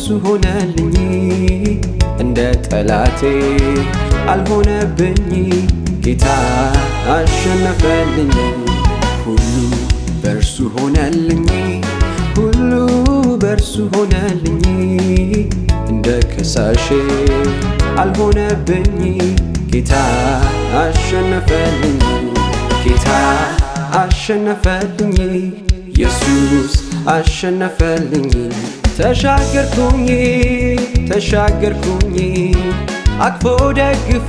በእርሱ ሆነልኝ እንደ ጠላቴ አልሆነብኝ ጌታ አሸነፈልኝ ሁሉ በእርሱ ሆነልኝ ሁሉ በእርሱ ሆነልኝ እንደ ከሳሼ አልሆነብኝ ጌታ አሸነፈልኝ ጌታ አሸነፈልኝ ኢየሱስ አሸነፈልኝ ተሻገርኩኝ ተሻገርኩኝ አቅፎ ደግፎ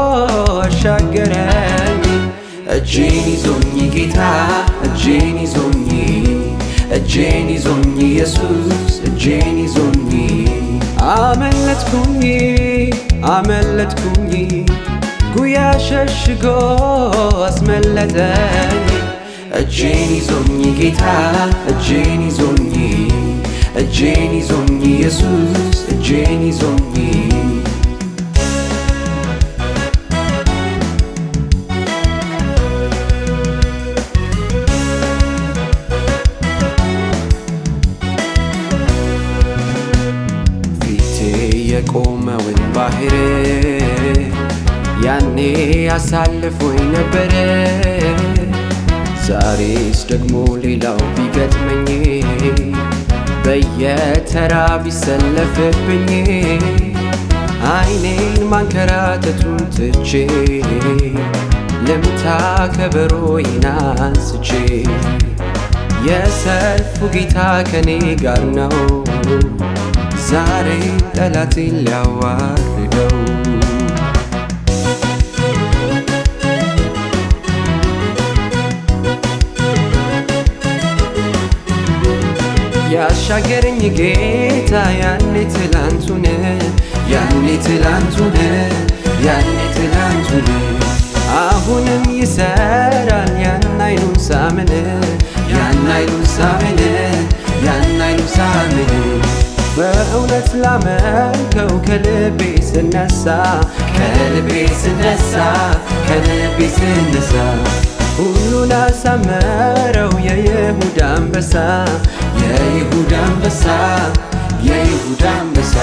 አሻገረኝ እጄን ይዞኝ ጌታ እጄን ይዞኝ እጄን ይዞኝ ኢየሱስ እጄን ይዞኝ አመለጥኩኝ አመለጥኩኝ ጉያ ሸሽጎ አስመለጠኝ እጄን ይዞኝ ጌታ እጄን ይዞኝ እጄን ይዞኝ ኢየሱስ እጄን ይዞኝ ፊቴ የቆመውን ባህር ያኔ አሳልፎኝ ነበረ ዛሬስ ደግሞ ሌላው ቢገጥመኝ በየተራ ቢሰለፍብኝ አይኔን ማንከራተቱን ትቼ ልምታ ከበሮዬን አንስቼ የሰልፉ ጌታ ከኔ ጋር ነው ዛሬ ጠላቴን ሊያዋርደው ያሻገረኝ ጌታ ያኔ ትላንቱን ያኔ ትላንቱን ያኔ ትላንቱን አሁንም ይሰራል ያን አይኑን ሳምን ያን አይኑን ሳምን ያን አይኑን ሳምን በእውነት ላመልከው ከልቤ ስነሳ ከልቤ ስነሳ ከልቤ ስነሳ ሁሉን አሳመረው የይሁዳ አንበሳ የይሁዳ አንበሳ የይሁዳ አንበሳ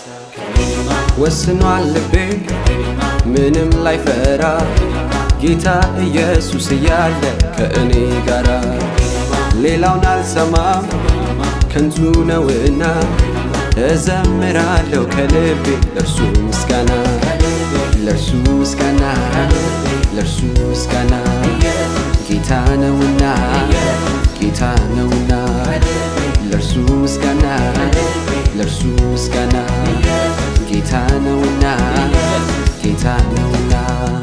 ወስኗል ልቤ ምንም ላይፈራ ጌታ ኢየሱስ እያለ ከእኔ ጋራ ሌላውን አልሰማም ከንቱ ነውና እዘምራለሁ ከልቤ ለእርሱ ምስጋና ለእርሱ ምስጋና ለእርሱ ምስጋና ጌታ ነውና ጌታ ነውና ለእርሱ ምስጋና ለእርሱ ምስጋና ጌታ ነውና ጌታ ነውና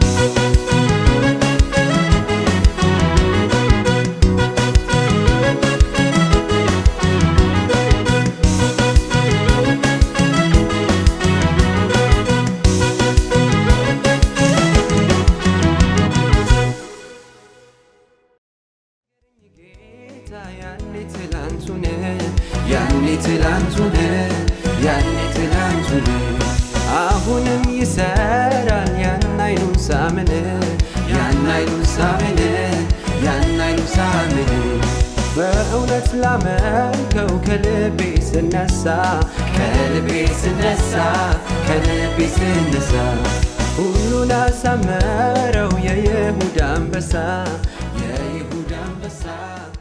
ጌታ ያኔ ትላንቱን ያኔ ትላንቱን ያኔ ትላንቱን አሁንም ይሰራል ያን አይኑን ሳምን ያን አይኑን ሳምን ያን አይኑን ሳምን በእውነት ላመልከው ከልቤ ስነሳ ከልቤ ስነሳ ከልቤ ስነሳ ሁሉን አሳመረው የይሁዳ አንበሳ የይሁዳ አንበሳ